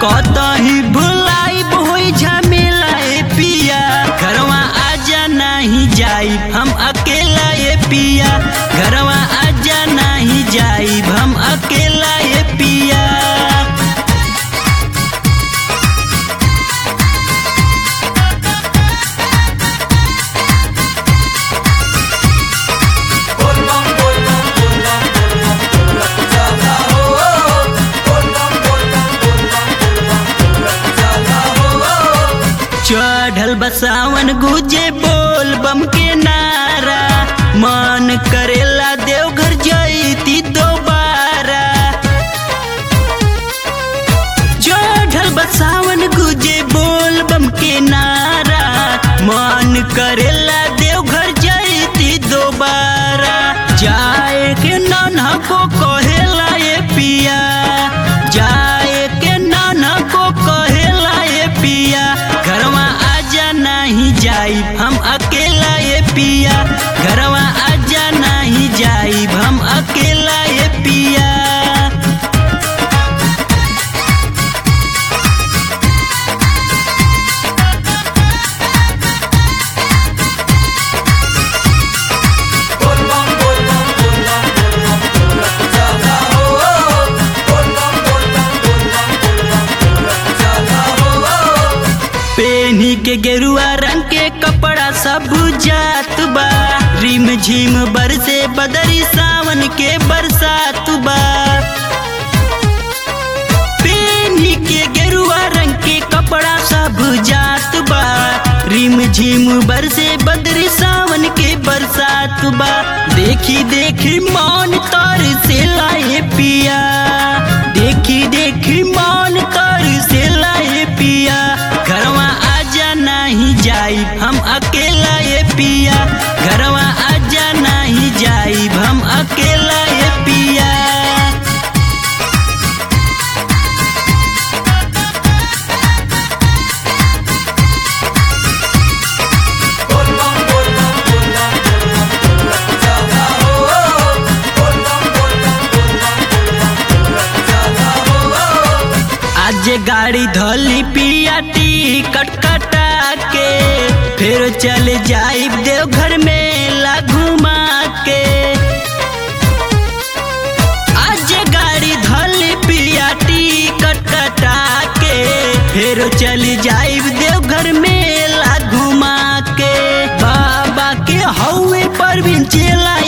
कतही भुलाई होई झमेला ए पिया घरवा आजा नहीं जाई हम अकेला ए पिया घरवा आजा नहीं जाई हम अकेला ए पिया चढ़ल बसावन गुजे बोल बम के नारा मन करेला देवघर जईती दोबारा चढ़ल बसावन गुजे बोल बम के नारा मन करेला देवघर जईती दोबारा जाए के नाना को कहेला ए पिया जाए के नाना को कहेला ए पिया घरवा आजा नहीं जाई हम अकेला ए पिया घरवा आजा नहीं जाई हम अकेला ए पिया पेनी के गेरुआ रंग के कपड़ा सब जात बा रिम झिम बरसे बदरी सावन के बरसात बा पेनी के गेरुआ रंग के कपड़ा सब जात बा रिम झिम बरसे बदरी सावन के बरसात बा देखी देखी मान तर से लाए पिया देखी देखी मान तर से लाए पिया घरवा आजा नहीं जाई हम अकेला ये पिया घरवा आजा नहीं जाई हम अकेला ये पिया आज गाड़ी धोली पिया टिकट कटा के फिर चल जाई देवघर मेला घुमा के आज गाड़ी धोली पिया टिकट कटा के फिर चल जाई देवघर मेला घुमा के बाबा के हौवे पर भी चला